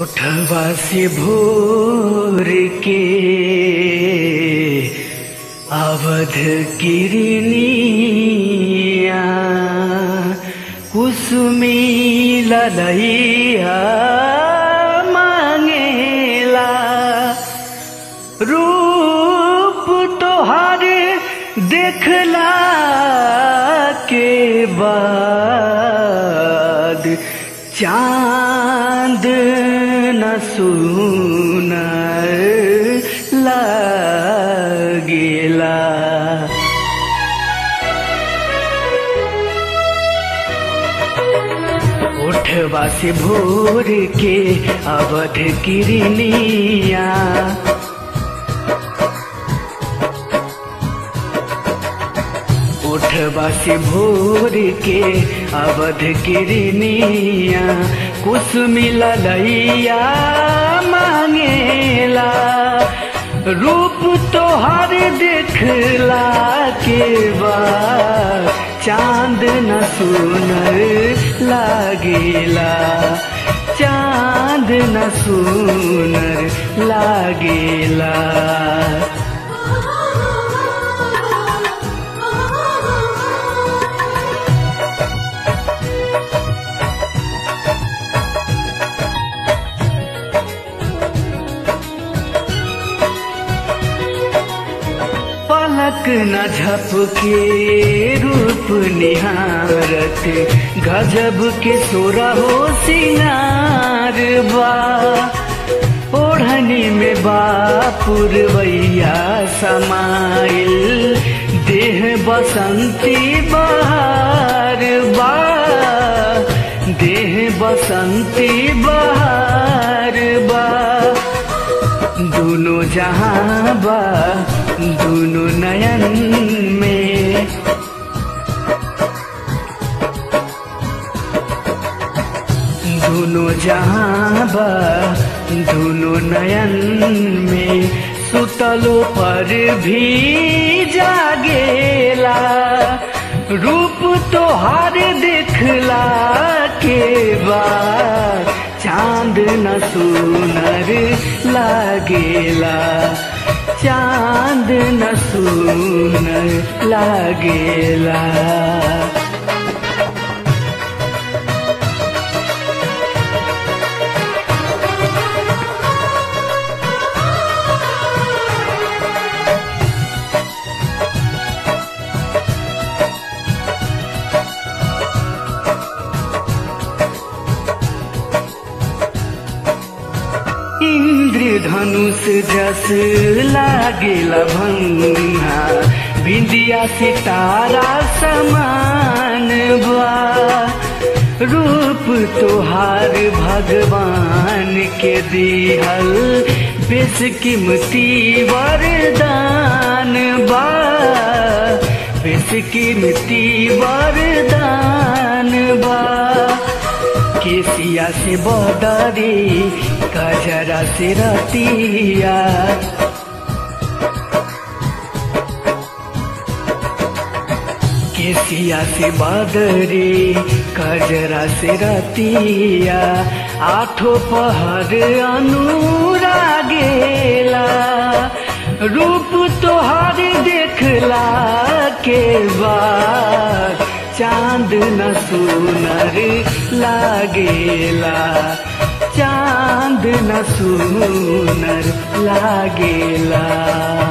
उठवा से भोर के अवध किरनिया कुसुमी ललैया मांगेला रूप तोहर देखला के बाद चांद न सुनर लागेला उठवा से भोर के अवध किरनिया उठवा से भोर के अवध किरनिया कुसुमी ललैया मांगेला रूप तोहर देखला के बाद चांद न सुनर लागेला चांद न सुनर लागेला पलक न झपके रूप निहारत गजब के सोरा हो सिंगार बा ओढ़नी में बापुरवैया समाइल देह बसंती बहार बा देह बसंती बहार बा दोनों जहां बा दोनों नयन में दोनों जहां बा दोनों नयन में सुतलो पर भी जागेला रूप तोहार देखला के बाद चांद न सुनर लागेला चांद न सुनर लागेला इंद्रधनुष जस लागेला भंगा बिंदिया सितारा समान बा रूप तोहार भगवान के दिहल बेसकीमती वरदान बा बेसकीमती वरदान बा केसिया से बदरी कजरा से रतिया केसिया से बदरी कजरा से रतिया आठो पहर अनुरागेला रूप तोहर देखला के बाद चांद न सुनर लागेला चांद न सुनर लागेला